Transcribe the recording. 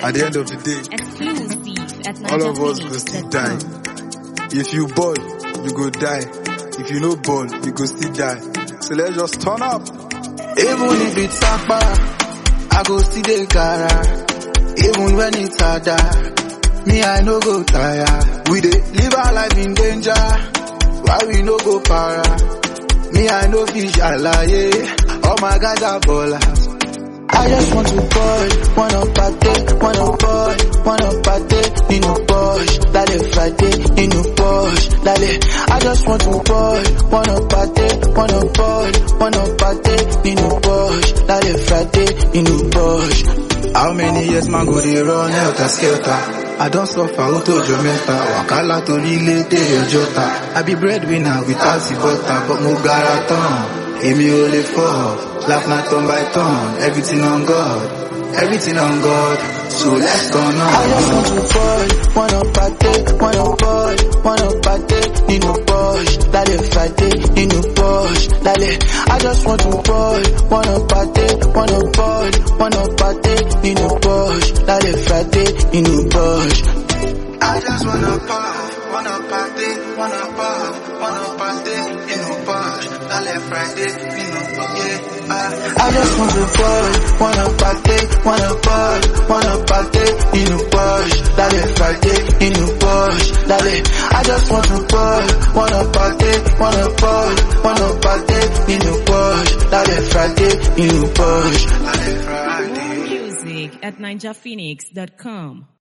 at the end of the day, Exclusive at all of us go still die. If you ball, you go die. If you no ball, you go still die. So let's just turn up. Even if it's sapa, I go see the cara. Even when it's harder, me I no go tire. We dey live our life in danger, why we no go para? Me I no fish alaye, all my guys are ballers. I just want to ball, wanna party, wanna ball, wanna party, nínú Porsche, lálẹ́ Friday, nínú Porsche, lálẹ́. I just want to ball, wanna party, wanna ball, wanna party, nínú Porsche, lálẹ́ Friday, nínú Porsche. How many years man go dey run helter skelter? I don suffer ó tó jọ mẹ́ta, wàkálà torí ilé dé ọjọ́ ta. I be breadwinner without the butter, but mo gara tán. Èmi ò lè fọ́, laugh na turn by turn, everything on God, everything on God, so let's turn on. I just want to ball, wanna party, wanna ball, wanna party, nínú Porsche, lálẹ́ Friday, nínú Porsche, lálẹ́. I just want to ball, wanna party, wanna ball, wanna party, nínú Porsche, lálẹ́ Friday, nínú Porsche. I just wanna puff, wanna party, wanna puff, wanna party, nínú Porsche, lálẹ́ Friday, nínú yeah. I just want to ball, wanna party, wanna ball, wanna party, nínú Porsche, lálẹ́ Friday, nínú Porsche, lálẹ́. I just want to ball, wanna party, wanna ball, wanna party, nínú Porsche, lálẹ́ Friday, nínú Porsche, lálẹ́ Friday. More music at ninjaphoenix.com.